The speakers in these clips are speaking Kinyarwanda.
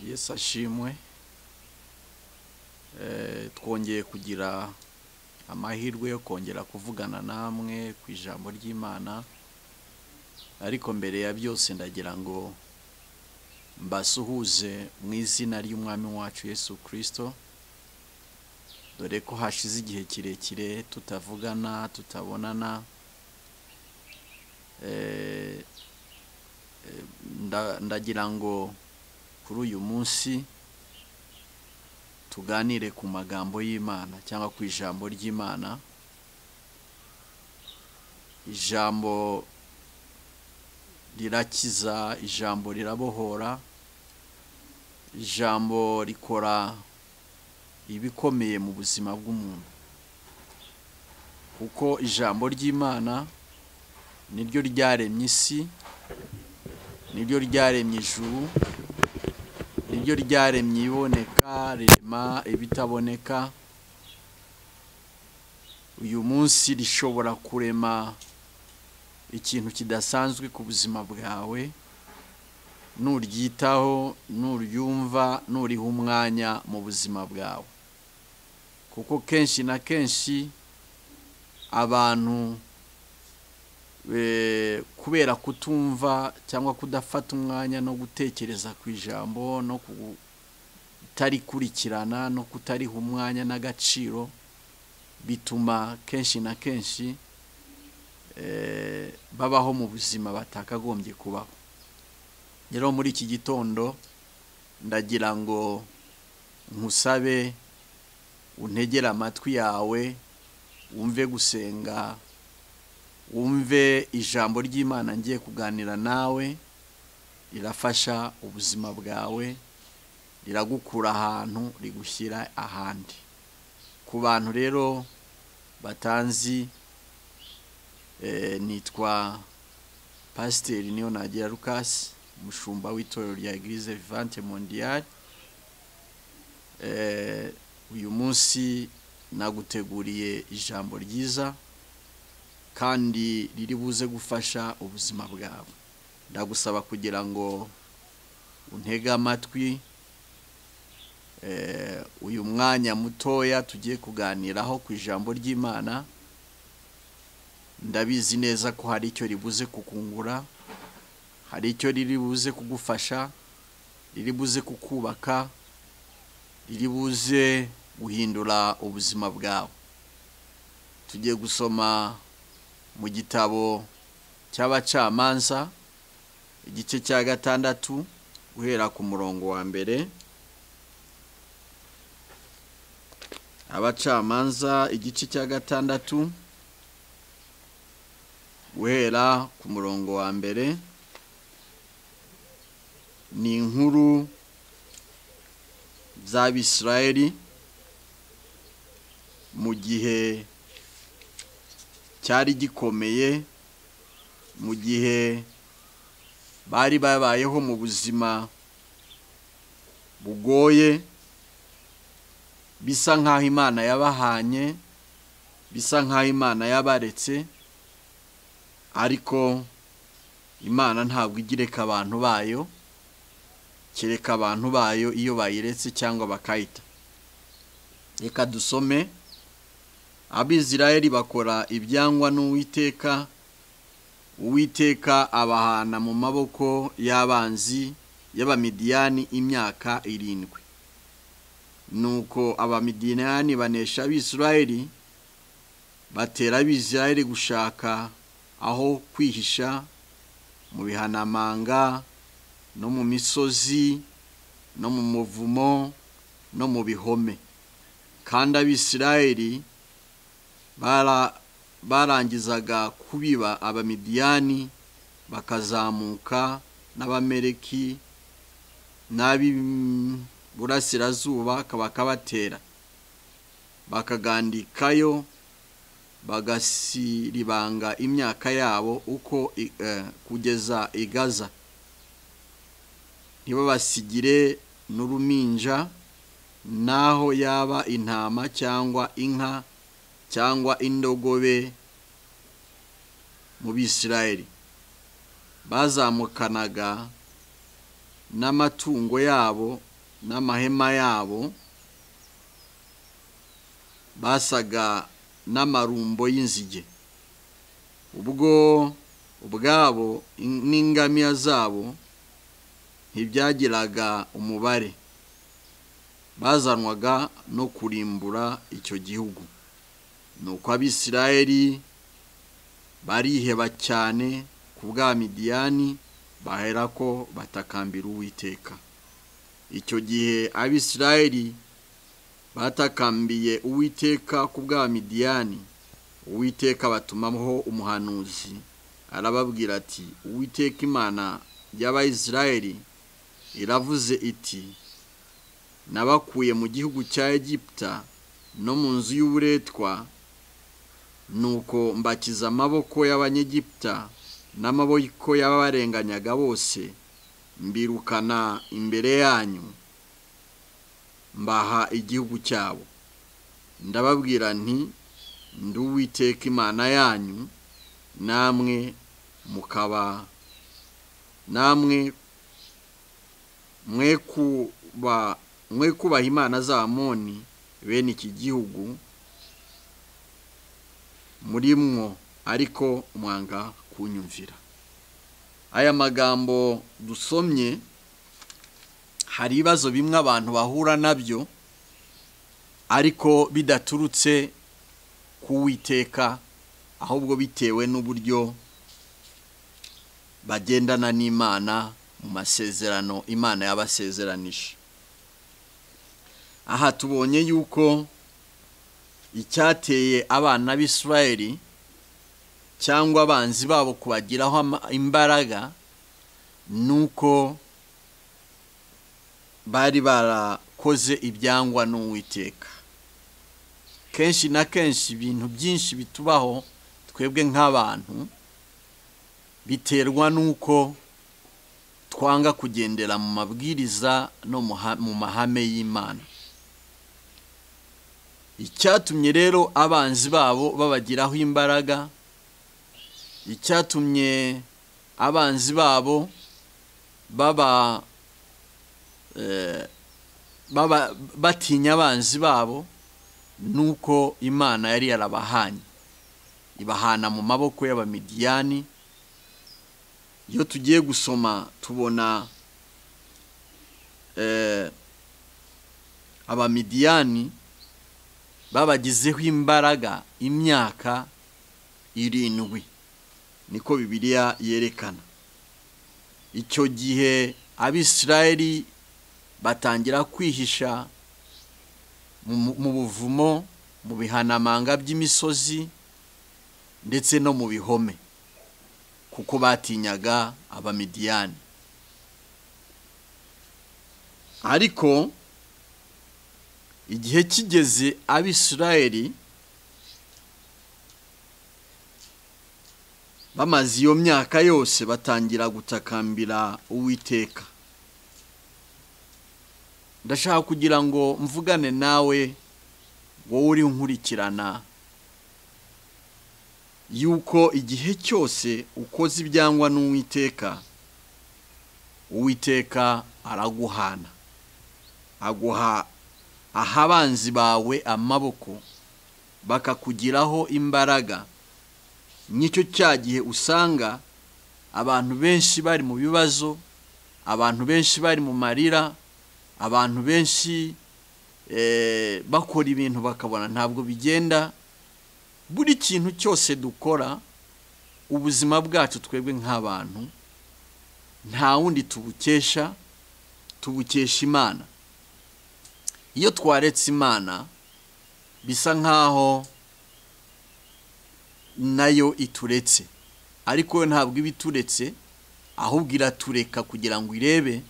yesu ashimwe twongeye kugira amahirwe yo kongera kuvugana namwe ku ijambo ry'imana ariko mbere ya byose ndagira ngo mbasuhuze mu izina ry'umwami wacu yesu kirisito dore ko hashize igihe kirekire tutavugana tutabonana ndagira ngo kuri uyu munsi tuganire ku magambo y'imana cyangwa ku ijambo ry'imana ijambo rirakiza ijambo rirabohora ijambo rikora ibikomeye mu buzima bw'umuntu kuko ijambo ry'imana niryo ryaremye isi niryo ryaremye ijuru niryo ryaremye iboneka rirema ibitaboneka uyu munsi rishobora kurema ikintu kidasanzwe ku buzima bwawe nuryitaho nuryumva nuriha umwanya mu buzima bwawe kuko kenshi na kenshi abantu kubera kutumva cyangwa kudafata umwanya no gutekereza ku ijambo no kutarikurikirana no kutariha umwanya n'agaciro bituma kenshi na kenshi babaho mu buzima batakagombye kubaho rero muri iki gitondo ndagira ngo nkusabe untegere amatwi yawe wumve gusenga wumve ijambo ry'imana ngiye kuganira nawe rirafasha ubuzima bwawe riragukura ahantu rigushyira ahandi ku bantu rero batanzi nitwa pasiteri niyo nagira rukasi umushumba w'itorero rya egirize vivante mondiyari uyu munsi naguteguriye ijambo ryiza kandi riri buze gufasha ubuzima bwawe ndagusaba kugira ngo untege amatwi uyu mwanya mutoya tugiye kuganiraho ku ijambo ry'imana ndabizi neza ko hari icyo ribuze kukungura hari icyo riri buze kugufasha riri buze kukubaka riri buze guhindura ubuzima bwawe tugiye gusoma mu gitabo cy'abacamanza igice cya gatandatu guhera ku murongo wa mbere abacamanza igice cya gatandatu guhera ku murongo wa mbere ni inkuru z'abisirayeli mu gihe cyari gikomeye mu gihe bari babayeho mu buzima bugoye bisa nk'aho imana yabahanye bisa nk'aho imana yabaretse ariko imana ntabwo igireka abantu bayo kereka abantu bayo iyo bayiretse cyangwa bakayita reka dusome abizirayeli bakora ibyangwa n'uwiteka uwiteka abahana mu maboko y'abanzi y'abamidiyani imyaka irindwi nuko abamidiyani banesha abisirayeli batera abizirayeli gushaka aho kwihisha mu bihanamanga no mu misozi no mu muvumo no mu bihome kandi abisirayeli barangizaga kubiba abamidiyani bakazamuka n'abamereki n'ab'iburasirazuba bakabatera bakagandikayo bagasiribanga imyaka yabo uko kugeza igaza ntibabasigire n'uruminja n'aho yaba intama cyangwa inka cyangwa indogobe mu bisirayeli bazamukanaga n'amatungo yabo n'amahema yabo basaga n'amarumbo y'inzige ubwo ubwabo n'ingamiya zabo ntibyagiraga umubare bazanwaga no kurimbura icyo gihugu ni uko abisirayeli bariheba cyane ku bwa midiyani bahera ko batakambira uwiteka icyo gihe abisirayeli batakambiye uwiteka ku bwa midiyani uwiteka batumaho umuhanuzi arababwira ati uwiteka imana y'abayisirayeli iravuze iti nabakuye mu gihugu cya egiputa no mu nzu y'uburetwa nuko mbakiza amaboko y'abanyegiputa n'amaboko y'ababarenganyaga bose mbirukana imbere yanyu mbaha igihugu cyabo ndababwira nti nduwiteka imana yanyu namwe mukaba namwe mwe kubaha imana z'amoni bene iki gihugu muri mwo ariko mwanga kunyumvira aya magambo dusomye hari ibibazo bimwe abantu bahura nabyo ariko bidaturutse ku witeka ahubwo bitewe n'uburyo bagendana n'imana mu masezerano imana yabasezeranije aha tubonye yuko icyateye abana b'isirayeri cyangwa abanzi babo kubagiraho imbaraga ni uko bari barakoze ibyangwa n'uwiteka kenshi na kenshi ibintu byinshi bitubaho twebwe nk'abantu biterwa n'uko twanga kugendera mu mabwiriza no mu mahame y'imana icyatumye rero abanzi babo babagiraho imbaraga icyatumye abanzi babo baba batinya abanzi babo ni uko imana yari yarabahanye ibahana mu maboko y'abamidiyani iyo tugiye gusoma tubona abamidiyani babagizeho imbaraga imyaka irindwi niko bibiliya yerekana icyo gihe abisirayeli batangira kwihisha mu buvumo mu bihanamanga by'imisozi ndetse no mu bihome kuko batinyaga abamidiyani ariko igihe kigeze abisirayeli bamaze iyo myaka yose batangira gutakambira uwiteka ndashaka kugira ngo mvugane nawe wowe uri nkurikirana yuko igihe cyose ukoze ibyangwa n'uwiteka uwiteka araguhana aguha ahabanzi bawe amaboko bakakugiraho imbaraga n'icyo cya gihe usanga abantu benshi bari mu bibazo abantu benshi bari mu marira abantu benshi bakora ibintu bakabona ntabwo bigenda buri kintu cyose dukora ubuzima bwacu twebwe nk'abantu nta wundi tubukesha tubukesha imana iyo twaretse imana bisa nk'aho nayo ituretse ariko yo ntabwo iba ituretse ahubwo iratureka kugira ngo irebe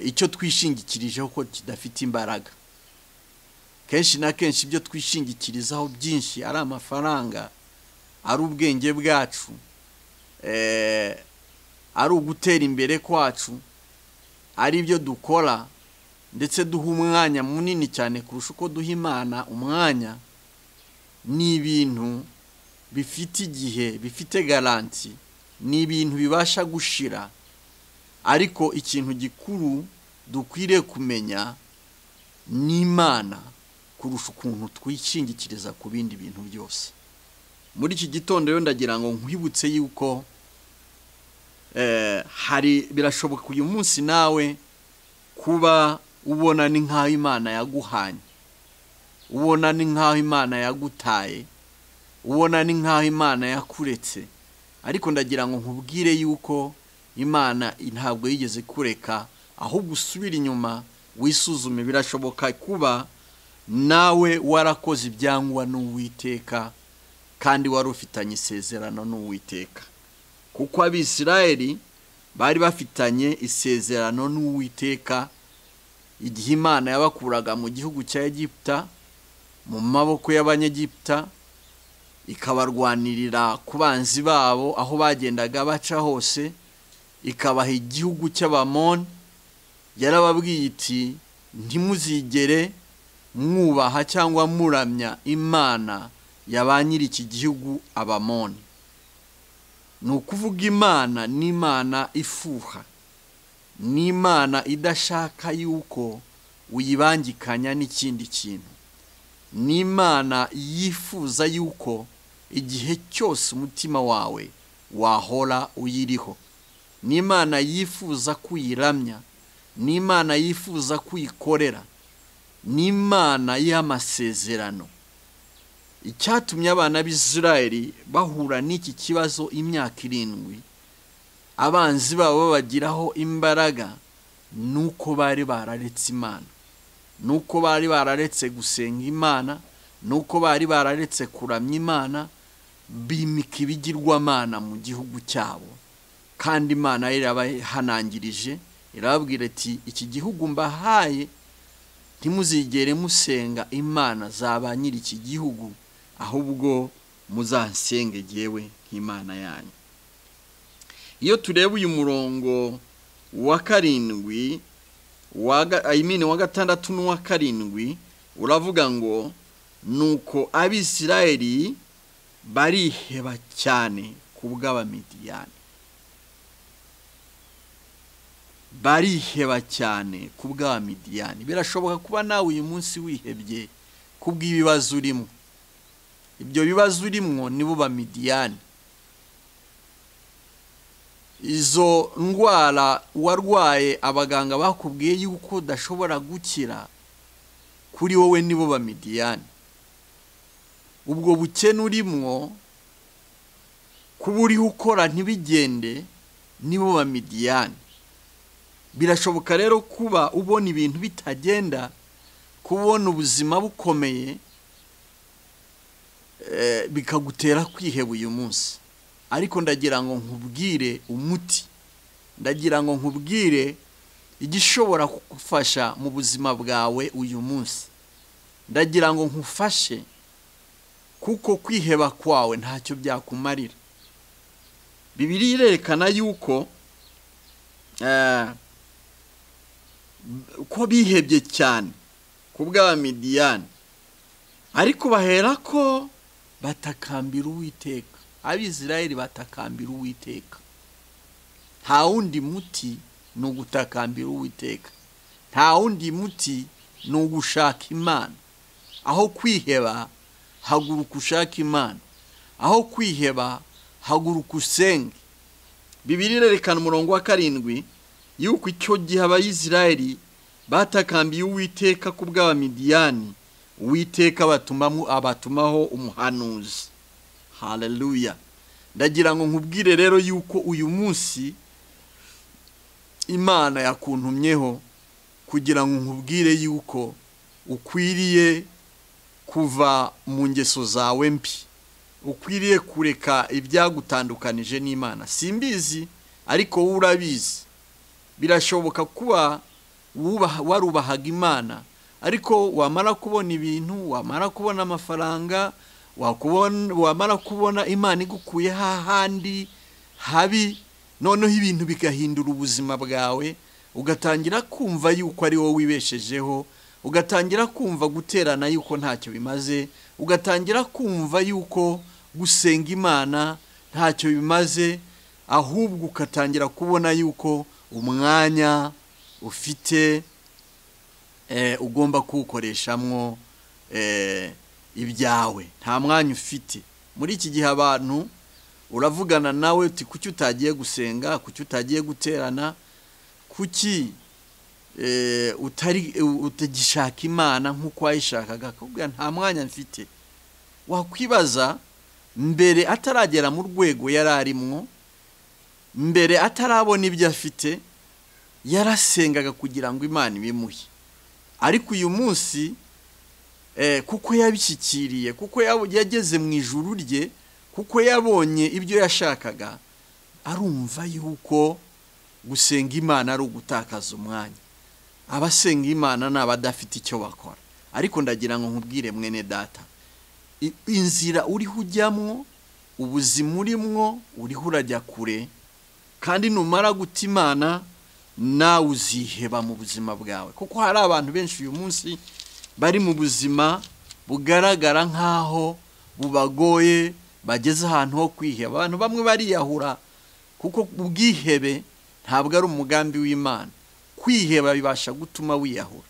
icyo twishingikirijeho ko kidafite imbaraga kenshi na kenshi ibyo twishingikirizaho byinshi ari amafaranga ari ubwenge bwacu ari ugutera imbere kwacu ari ibyo dukora ndetse duha umwanya munini cyane kurusha uko duha imana umwanya ni ibintu bifite igihe bifite garanti ni ibintu bibasha gushira ariko ikintu gikuru dukwiriye kumenya n'imana kurusha ukuntu twishingikiriza ku bindi bintu byose muri iki gitondo rero ndagira ngo nkwibutse yuko hari birashoboka uyu munsi nawe kuba ubona ni nk'aho imana yaguhanye ubona ni nk'aho imana yagutaye ubona ni nk'aho imana yakuretse ariko ndagira ngo nkubwire yuko imana ntabwo yigeze kureka ahubwo usubira inyuma wisuzume birashoboka kuba nawe warakoze ibyangwa n'uwiteka kandi wari ufitanye isezerano n'uwiteka kuko abisirayeli bari bafitanye isezerano n'uwiteka igihe imana yabakuraga mu gihugu cya egiputa mu maboko y'abanyegiputa ikabarwanirira ku banzi babo aho bagendaga baca hose ikabaha igihugu cy'abamoni yarababwiye iti ntimuzigere mwubaha cyangwa muramya imana ya ba nyiri iki gihugu abamoni ni ukuvuga imana n'imana ifuha n'imana idashaka yuko uyibangikanya n'ikindi kintu n'imana yifuza yuko igihe cyose umutima wawe wahora uyiriho n'imana yifuza kuyiramya n'imana yifuza kuyikorera n'imana y'amasezerano icyatumye abana b'isirayeli bahura n'iki kibazo imyaka irindwi abanzi babo babagiraho imbaraga ni uko bari bararetse imana ni uko bari bararetse gusenga imana ni uko bari bararetse kuramya imana bimika ibigirwamana mu gihugu cyabo kandi imana irabahanangirije irababwira ati iki gihugu mbahaye ntimuzigere musenga imana za ba nyiri iki gihugu ahubwo muzasenge yewe nk'imana yanyu iyo tureba uyu murongo wa karindwi ayimini wa gatandatu n'uwa karindwi uravuga ngo ni uko abisirayeli bariheba cyane ku bw'abamidiyani bariheba cyane ku bw'abamidiyani birashoboka kuba nawe uyu munsi wihebye ku bw'ibibazo urimo ibyo bibazo urimo nibo bamidiyani izo ndwara warwaye abaganga bakubwiye yuko udashobora gukira kuri wowe nibo bamidiyani ubwo bukene urimo kuba uriho ukora ntibigende nibo bamidiyani birashoboka rero kuba ubona ibintu bitagenda kubona ubuzima bukomeye bikagutera kwiheba uyu munsi ariko ndagira ngo nkubwire umuti ndagira ngo nkubwire igishobora kugufasha mu buzima bwawe uyu munsi ndagira ngo nkufashe kuko kwiheba kwawe ntacyo byakumarira bibiri irerekana yuko ko bihebye cyane ku bw'abamidiyani ariko bahera ko batakambira uwiteka abisirayeli batakambira uwiteka nta wundi muti ni ugutakambira uwiteka nta wundi muti ni ugushaka imana aho kwiheba haguruka ushaka imana aho kwiheba haguruka usenge bibiri irerekana umurongo wa karindwi yuko icyo gihe abayisirayeli batakambiye uwiteka ku bw'abamidiyani uwiteka abatumaho umuhanuzi hareruya ndagira ngo nkubwire rero yuko uyu munsi imana yakuntumyeho kugira ngo nkubwire yuko ukwiriye kuva mu ngeso zawe mbi ukwiriye kureka ibyagutandukanije n'imana simbizi ariko wowe urabizi birashoboka kuba warubahaga imana ariko wamara kubona ibintu wamara kubona amafaranga wamara kubona imana igukuye hahandi habi noneho ibintu bigahindura ubuzima bwawe ugatangira kumva yuko ari wowe wibeshejeho ugatangira kumva guterana yuko ntacyo bimaze ugatangira kumva yuko gusenga imana ntacyo bimaze ahubwo ugatangira kubona yuko umwanya ufite ugomba kuwukoreshamo ibyawe nta mwanya ufite muri iki gihe abantu uravugana nawe uti kuki utagiye gusenga kuki utagiye guterana kuki utagishaka imana nk'uko wayishakaga kubwira nta mwanya mfite wakwibaza mbere ataragera mu rwego yari arimwo mbere atarabona ibyo afite yarasengaga kugira ngo imana ibimuhe ariko uyu munsi kuko yabishyikiriye kuko yageze mu ijuru rye kuko yabonye ibyo yashakaga arumva yuko gusenga imana ari ugutakaza umwanya abasenga imana ni abadafite icyo bakora ariko ndagira ngo nkubwire mwene data inzira uriho ujyamwo ubuzima urimwo uriho urajya kure kandi numara guta imana nawe uziheba mu buzima bwawe kuko hari abantu benshi uyu munsi bari mu buzima bugaragara nk'aho bubagoye bageze ahantu ho kwiheba abantu bamwe bariyahura kuko ubwihebe ntabwo ari umugambi w'imana kwiheba bibasha gutuma wiyahura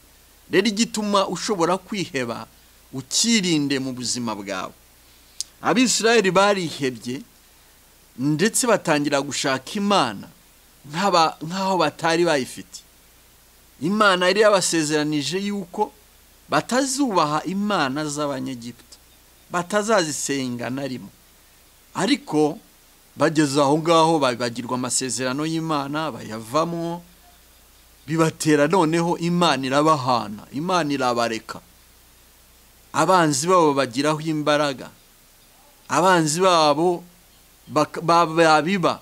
rero igituma ushobora kwiheba ukirinde mu buzima bwawe abisirayeli barihebye ndetse batangira gushaka imana nk'aho batari bayifite imana yari yabasezeranije yuko batazubaha imana z'abanyegiputa batazazisenga na rimwe ariko bageze aho ngaho bagirwa amasezerano y'imana bayavamo bibatera noneho imana irabahana imana irabareka abanzi babo bagiraho imbaraga abanzi babo babiba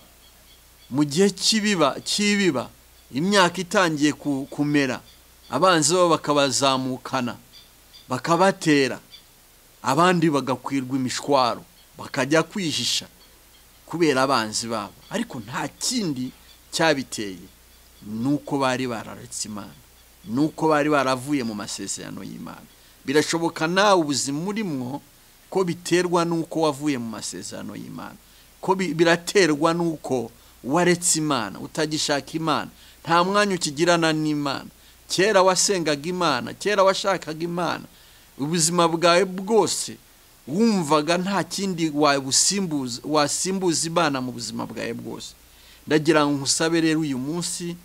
mu gihe cy'ibiba imyaka itangiye kumera abanzi babo bakabazamukana bakabatera abandi bagakwirwa imishwaro bakajya kwihisha kubera abanzi babo ariko nta kindi cyabiteye ni uko bari bararetse imana ni uko bari baravuye mu masezerano y'imana birashoboka nawe ubuzima urimo ko biterwa n'uko wavuye mu masezerano y'imana ko biraterwa n'uko waretse imana utagishaka imana nta mwanya ukigirana n'imana kera wasengaga imana kera washakaga imana ubuzima bwawe bwose wumvaga nta kindi wasimbuza imana mu buzima bwawe bwose ndagira ngo nkusabe rero uyu munsi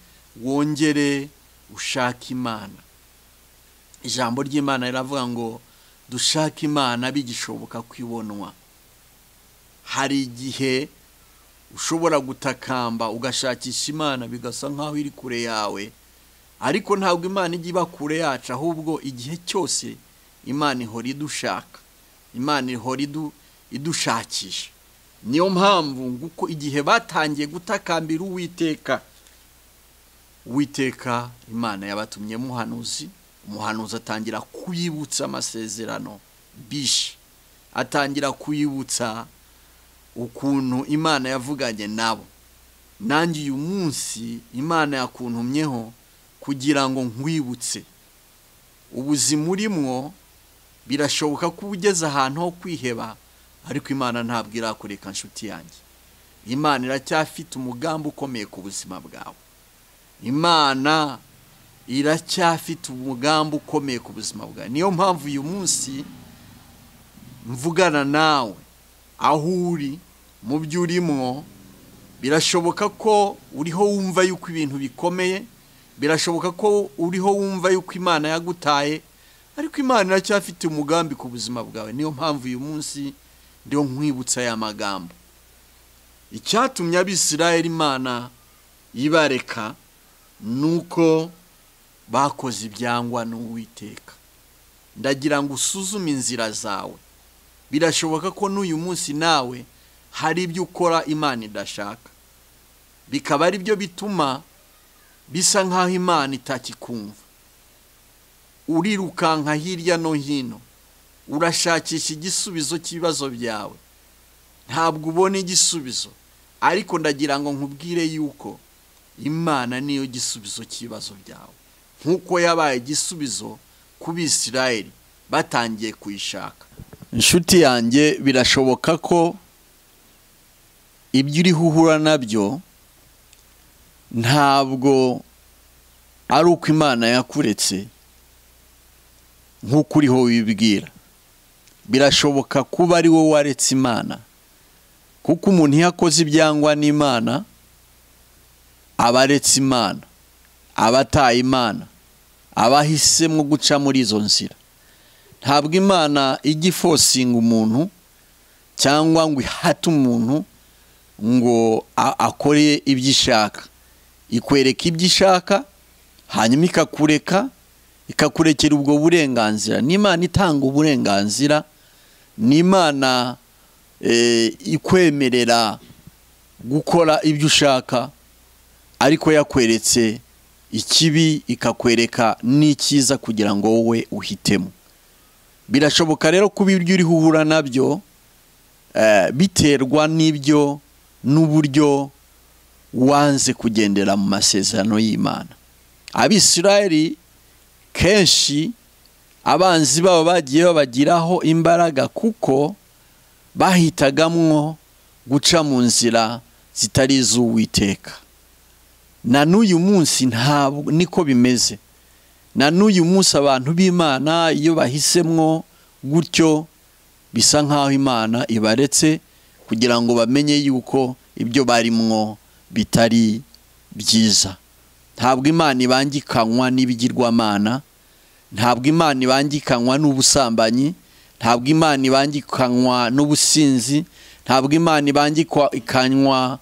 wongere ushake imana ijambo ry'imana riravuga ngo dushake imana bigishoboka kwibonwa hari igihe ushobora gutakamba ugashakisha imana bigasa nk'aho iri kure yawe ariko ntabwo imana ijya iba kure yacu ahubwo igihe cyose imana ihora idushaka imana ihora idushakisha niyo mpamvu nguko igihe batangiye gutakambira uwiteka uwiteka imana yabatumye muhanuzi umuhanuzi atangira kuyibutsa amasezerano bishi atangira kuyibutsa ukuntu imana yavuganye nabo nanjye uyu munsi imana yakuntumyeho kugira ngo nkwibutse ubuzima urimwo birashoboka ko ugeze ahantu ho kwiheba ariko imana ntabwo irakureka inshuti yanjye imana iracyafite umugambi ukomeye ku buzima bwawe imana iracyafite umugambi ukomeye ku buzima bwawe niyo mpamvu uyu munsi mvugana nawe aho uri mu byo urimwo birashoboka ko uriho wumva yuko ibintu bikomeye birashoboka ko uriho wumva yuko imana yagutaye ariko imana iracyafite umugambi ku buzima bwawe niyo mpamvu uyu munsi ndiho nkwibutsa aya magambo icyatumye abisirayeli imana ibareka ni uko bakoze ibyangwa n'uwiteka ndagira ngo usuzume inzira zawe birashoboka ko n'uyu munsi nawe hari ibyo ukora imana idashaka bikaba ari byo bituma bisa nk'aho imana itakikumva urirukanka hirya no hino urashakisha igisubizo cy'ibibazo byawe ntabwo ubona igisubizo ariko ndagira ngo nkubwire yuko imana niyo gisubizo cy'ibibazo byawe nk'uko yabaye igisubizo ku bisirayeri batangiye kuyishaka inshuti yanjye birashoboka ko ibyo uriho uhura nabyo ntabwo ari uko imana yakuretse nk'uko uriho wibwira birashoboka kuba ari wowe waretse imana kuko umuntu iyo akoze ibyangwa n'imana aba aretse imana aba ataye imana aba ahisemo guca muri izo nzira ntabwo imana ijya ifosinga umuntu cyangwa ngo ihate umuntu ngo akore ibyo ishaka ikwereka ibyo ishaka hanyuma ikakureka ikakurekera ubwo burenganzira n'imana itanga uburenganzira n'imana ikwemerera gukora ibyo ushaka ariko yakweretse ikibi ikakwereka n'icyiza kugira ngo wowe uhitemo birashoboka rero kuba ibyo uriho uhura nabyo biterwa n'ibyo n'uburyo wanze kugendera mu masezerano y'imana abisirayeli kenshi abanzi babo bagiye babagiraho imbaraga kuko bahitagamwo guca mu nzira zitari iz'uwiteka na n'uyu munsi ntabwo niko bimeze na n'uyu munsi abantu b'imana iyo bahisemwo gutyo bisa nk'aho imana ibaretse kugira ngo bamenye yuko ibyo barimwo bitari byiza ntabwo imana ibangikanywa n'ibigirwamana ntabwo imana ibangikanywa n'ubusambanyi ntabwo imana ibangikanywa n'ubusinzi ntabwo imana ibangikanywa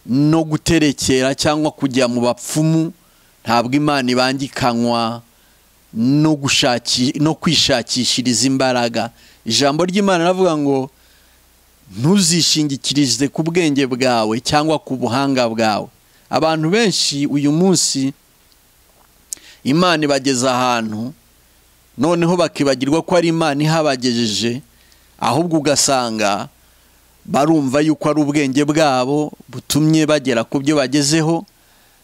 no guterekera cyangwa kujya mu bapfumu ntabwo imana ibangikanywa no kwishakishiriza imbaraga ijambo ry'imana ravuga ngo ntuzishingikirize ku bwenge bwawe cyangwa ku buhanga bwawe abantu benshi uyu munsi imana ibageza ahantu noneho bakibagirwa ko ari imana ihabagejeje ahubwo ugasanga barumva yuko ari ubwenge bwabo butumye bagera ku byo bagezeho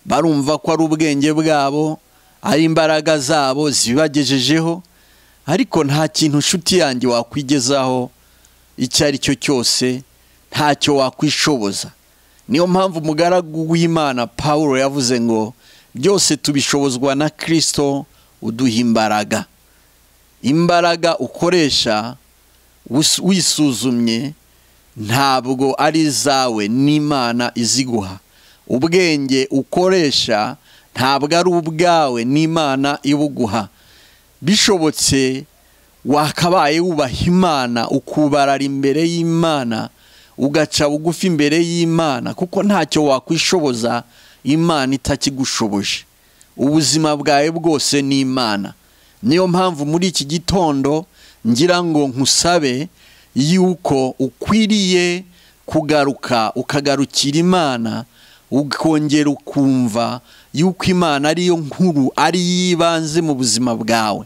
barumva ko ari ubwenge bwabo ari imbaraga zabo zibagejejeho ariko nta kintu inshuti yanjye wakwigezaho icyo ari cyo cyose ntacyo wakwishoboza niyo mpamvu umugaragu w'imana paul yavuze ngo byose tubishobozwa na kirisito uduha imbaraga imbaraga ukoresha wisuzumye ntabwo ari izawe n'imana iziguha ubwenge ukoresha ntabwo ari ubwawe n'imana ibuguha bishobotse wakabaye wubaha imana ukubarara imbere y'imana ugaca bugufi imbere y'imana kuko ntacyo wakwishoboza imana itakigushoboje ubuzima bwawe bwose ni imana niyo mpamvu muri iki gitondo ngira ngo nkusabe yuko ukwiriye kugaruka ukagarukira imana ukongera ukumva yuko imana ariyo nkuru ari y'ibanze mu buzima bwawe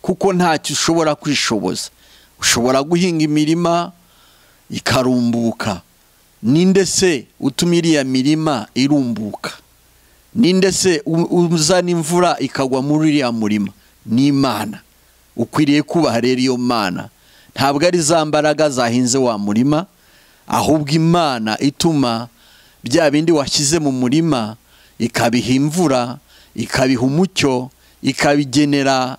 kuko ntacyo ushobora kwishoboza ushobora guhinga imirima ikarumbuka ninde se utuma iriya mirima irumbuka ninde se uzana imvura ikagwa muri uriya murima ni imana ukwiriye kubaha rero iyo mana ntabwo ari za mbaraga zahinze wa murima ahubwo imana ituma bya bindi washyize mu murima ikabiha imvura ikabiha umucyo ikabigenera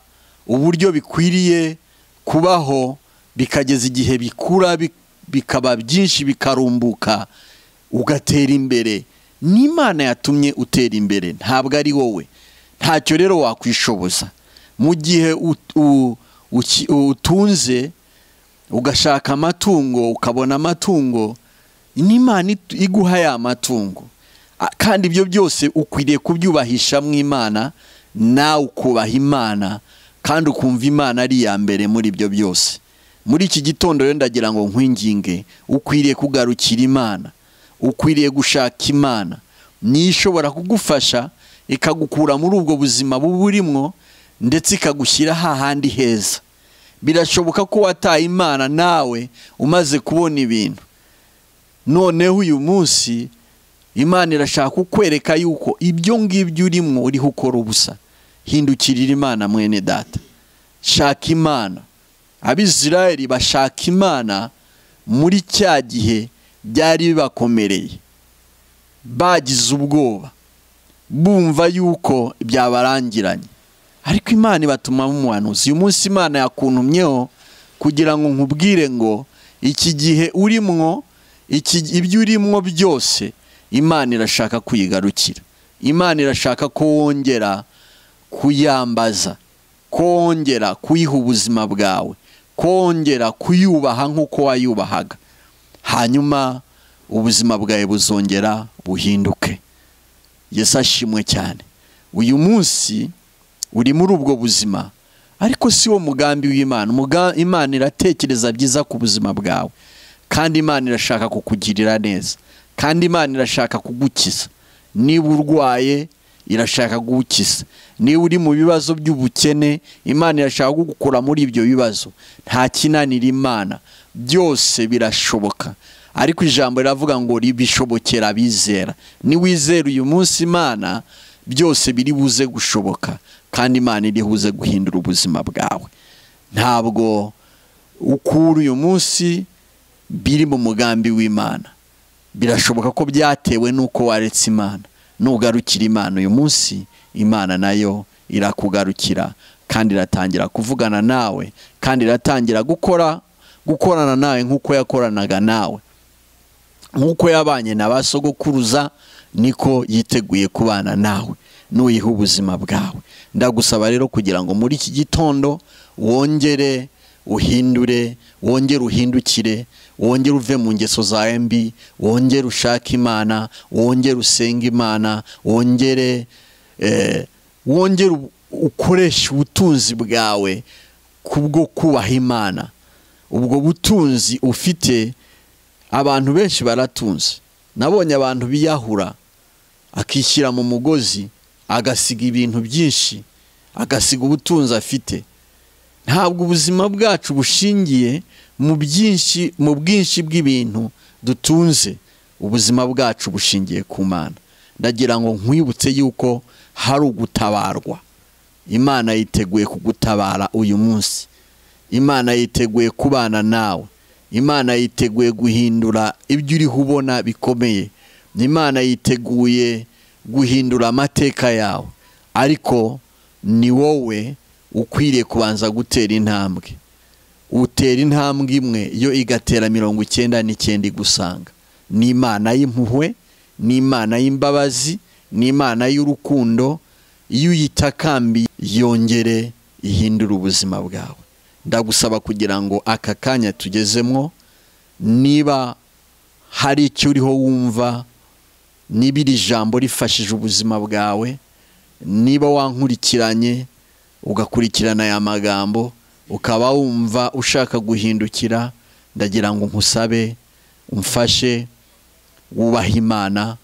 uburyo bikwiriye kubaho bikageza igihe bikura bikaba byinshi bikarumbuka ugatera imbere n'imana yatumye utera imbere ntabwo ari wowe ntacyo rero wakwishoboza mu gihe utunze ugashaka amatungo ukabona amatungo n'imana iguha ya matungo kandi ibyo byose ukwiriye kubyubahisha mu imana nawe ukubaha imana kandi ukumva imana ari iya mbere muri ibyo byose muri iki gitondo rero ndagira ngo nkwinginge ukwiriye kugarukira imana ukwiriye gushaka imana niyo ishobora kugufasha ikagukura muri ubwo buzima buba urimo ndetse ikagushyira hahandi heza birashoboka ko wataye imana nawe umaze kubona ibintu noneho uyu munsi imana irashaka kukwereka yuko ibyo ngibyo urimo uriho ukora ubusa hindukirira imana mwene data shaka imana abisirayeli bashaka imana muri cya gihe byari bibakomereye bagize ubwoba bumva yuko byabarangiranye ariko imana ibatuma umuhanuzi uyu munsi imana yakuntumyeho kugira ngo nkubwire ngo iki gihe urimwo ibyo urimwo byose imana irashaka kuyigarukira imana irashaka ko wongera kuyambaza ko wongera kuyiha ubuzima bwawe ko wongera kuyubaha nk'uko wayubahaga hanyuma ubuzima bwawe buzongera buhinduke Yesu ashimwe cyane uyu munsi uri muri ubwo buzima ariko si wo mugambi w'imana imana iratekereza byiza ku buzima bwawe kandi imana irashaka kukugirira neza kandi imana irashaka kugukiza niba urwaye irashaka kugukiza niba uri mu bibazo by'ubukene imana irashaka kugukura muri ibyo bibazo nta kinanira imana byose birashoboka ariko ijambo riravuga ngo ribishobokera abizera niwizera uyu munsi imana byose biri buze gushoboka kandi imana iri buze guhindura ubuzima bwawe ntabwo ukura uyu munsi biri mu mugambi w'imana birashoboka ko byatewe n'uko waretse imana nugarukira imana uyu munsi imana nayo irakugarukira kandi iratangira kuvugana nawe kandi iratangira gukora gukorana nawe nk'uko yakoranaga nawe nk'uko yabanye na ba sogokuruza niko yiteguye kubana nawe n'uyiha ubuzima bwawe ndagusaba rero kugira ngo muri iki gitondo wongere uhindure wongere uhindukire wongere uve mu ngeso zawe mbi wongere ushake imana wongere usenge imana wongere wongere ukoreshe ubutunzi bwawe kubwo kubaha imana ubwo butunzi ufite abantu benshi baratunze nabonye abantu biyahura akishyira mu mugozi agasiga ibintu byinshi agasiga ubutunzi afite ntabwo ubuzima bwacu bushingiye mu byinshi mu bwinshi bw'ibintu dutunze ubuzima bwacu bushingiye ku mana ndagira ngo nkwibutse yuko hari ugutabarwa imana yiteguye kugutabara uyu munsi imana yiteguye kubana nawe imana yiteguye guhindura ibyo uriho ubona bikomeye imana yiteguye guhindura amateka yawe ariko ni wowe ukwiriye kubanza gutera intambwe utera intambwe imwe yo igatera mirongo icyenda n'icyenda igusanga ni imana y'impuhwe ni imana y'imbabazi ni imana y'urukundo iyo uyitakambiye yongere ihindura ubuzima bwawe ndagusaba kugira ngo aka kanya tugezemo niba hari icyo uriho wumva niba iri jambo rifashije ubuzima bwawe niba wankurikiranye ugakurikirana aya magambo ukaba wumva ushaka guhindukira ndagira ngo nkusabe umfashe wubahe imana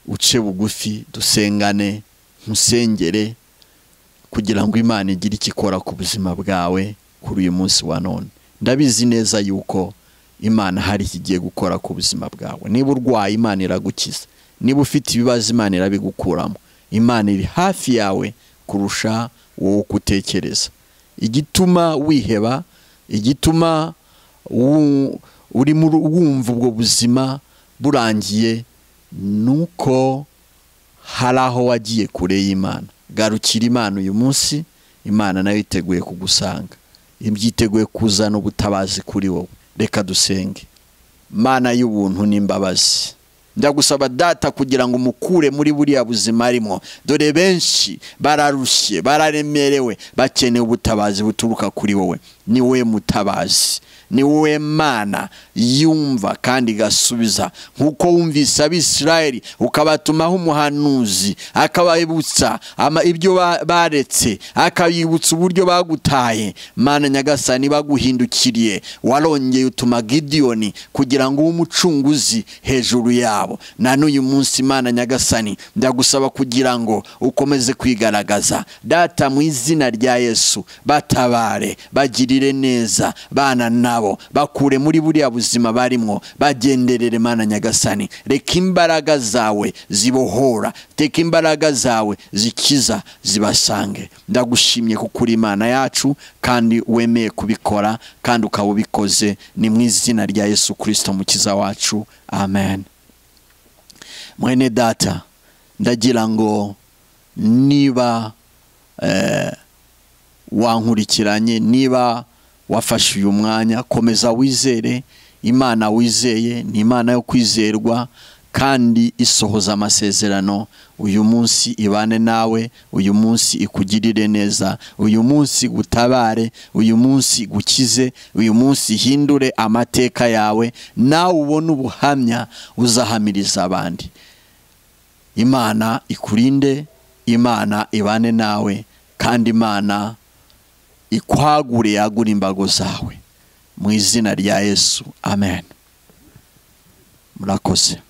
uce bugufi dusengane nkusengere kugira ngo imana igire icyo ikora ku buzima bwawe kuri uyu munsi wa none ndabizi neza yuko imana hari ikigiye gukora ku buzima bwawe niba urwaye imana iragukiza niba ufite ibibazo imana irabigukuramo imana iri hafi yawe kurusha wowe uko utekereza igituma wiheba igituma urimo wumva ubwo buzima burangiye ni uko hari aho wagiye kure y'imana garukira imana uyu munsi imana nayo iteguye kugusanga ibyiteguye kuzana ubutabazi kuri wowe reka dusenge mana y'ubuntu n'imbabazi ndagusaba data kugira ngo umukure muri buriya buzima arimo dore benshi bararushye bararemerewe bakeneye ubutabazi buturuka kuri wowe ni wowe mutabazi ni wowe mana yumva kandi igasubiza nk'uko wumvise abisirayeli ukabatumaho umuhanuzi akababutsa ibyo baretse akabibutsa uburyo bagutaye mana nyagasani baguhindukiriye warongeye utuma gidiyoni kugira ngo ube umucunguzi hejuru yabo na n'uyu munsi mana nyagasani ndagusaba kugira ngo ukomeze kwigaragaza data mu izina rya yesu batabare bagirire neza bana na bakure muri buriya buzima barimo bagenderere mana nyagasani reka imbaraga zawe zibohora teka imbaraga zawe zikiza zibasange ndagushimye kuri imana yacu kandi wemeye kubikora kandi ukaba ubikoze ni mu izina rya yesu kirisito mukiza wacu amen mwene data ndagira ngo niba wankurikiranye niba wafashe uyu mwanya komeza wizere imana wizeye ni imana yo kwizerwa kandi isohoza amasezerano uyu munsi ibane nawe uyu munsi ikugirire neza uyu munsi gutabare uyu munsi gukize uyu munsi hindure amateka yawe nawe ubone ubuhamya uzahamiriza abandi imana ikurinde imana ibane nawe kandi imana ikwagure yagura imbago zawe mu izina rya yesu amen murakoze